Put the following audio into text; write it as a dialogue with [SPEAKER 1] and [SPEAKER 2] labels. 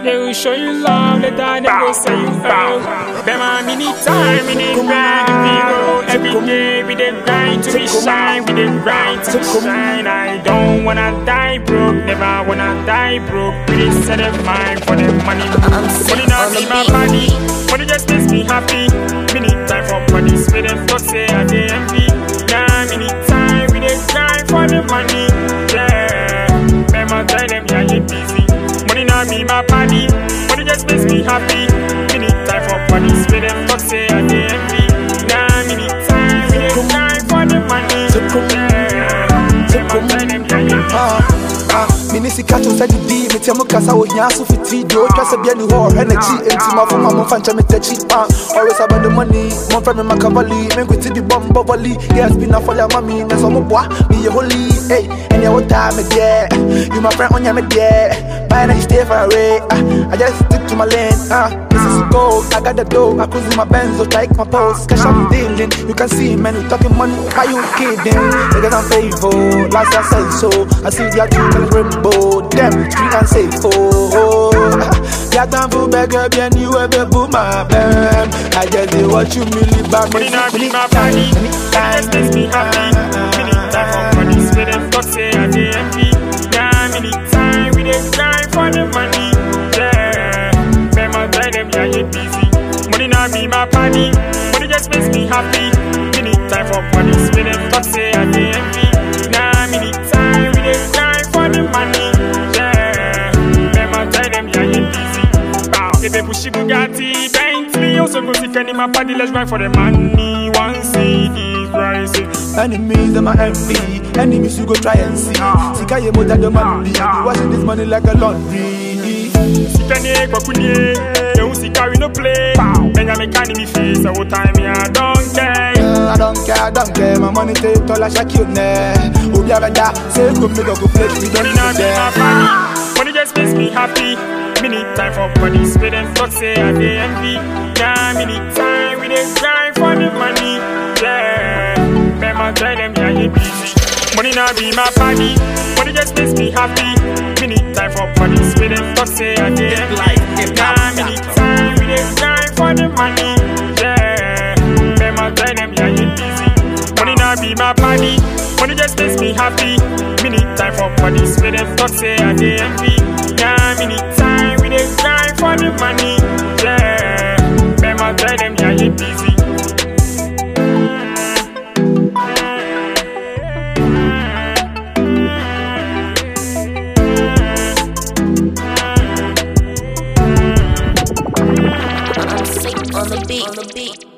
[SPEAKER 1] They will show you love, later they go say you oh. Them a mini time, we dey grind the people. Every day we dey grind to be shine, we dey grind to be shine. I don't wanna die broke, never wanna die broke. We dey set a mind for the money. Money not be my body, money just makes me happy. Mini time for bodies, with them talk say I dey envy. Yeah, mini time we dey grind for the money. Yeah, remember tell them yeah you busy. Money not be my body, money just makes me happy. Mini time for bodies, with them talk say I dey envy. Yeah, mini time we dey grind for the money. Yeah, remember tell them yeah you busy.
[SPEAKER 2] Ah, mini sika to sɛ didi metia mu kasa wɔ hia so fiti deɛ ɔtwa sɛ bia ne hɔ ɔhwɛ n'akyi enti mafo ma momfa nkyɛ metakyi ah, always about the money momfrɛ me makavali menkwiti bi bɔ mbɔ volley yes bi na fɔle ama me nɛ sɛ ɔmoboa meyɛ holy ei ɛneɛ wotaa me deɛ you my friend ɔnyɛ me deɛ Bye now you stay far away ah, I just stick to my lane ah, this is gold I got the dough I cruise in my Benz so take my pose cash I'm dealing you can see man we talking money why you kidding niggas I'm faithful last I said so I see their true colors rainbow them street and safe oh, oh. Yeah, time for beggar, bien you ever boom my bam. I just did what you really bad
[SPEAKER 1] Money not be my body, money just makes me happy. Many time for bodies, with them talk say I dey envy. Yeah, many time we dey grind for the money. Yeah, remember tell them yeah you busy. Money not be my body, money just makes me happy. Many time for bodies, with them talk say I dey envy. Yeah, many time we dey grind for the money. Yeah, remember tell them yeah you busy. Bow, if they push Bugatti, Bentley, also go see Kenny my party, let's grind for the money. One CD rising.
[SPEAKER 2] Enemies them my envy. Enemies you go try and see. Sika ye more than the money. I be washing this money like a laundry.
[SPEAKER 1] Sikane kwakunye, you sika we no play. Benga me can me face, all time me I don't care.
[SPEAKER 2] Uh, I don't care, I don't care. My money take all I shake you ne. Obi abeda say go me go go play. We don't
[SPEAKER 1] Money not
[SPEAKER 2] need
[SPEAKER 1] be my
[SPEAKER 2] them.
[SPEAKER 1] body, money just makes me happy. Many time for bodies, with them talk say I dey envy. Yeah, many time we dey grind for the money. Yeah, remember tell them yeah you busy. Money not be my body, money just makes me happy. Many time for bodies, with them talk say I dey envy. Yeah, many time we dey grind for the money. Yeah, remember tell them yeah you busy. Money not be my body, money just makes me happy. Many time for bodies, with them talk say I dey envy. Yeah, many time we dey grind for the money. Yeah, remember tell them yeah you busy.
[SPEAKER 3] I'm sick on the beat. On the beat.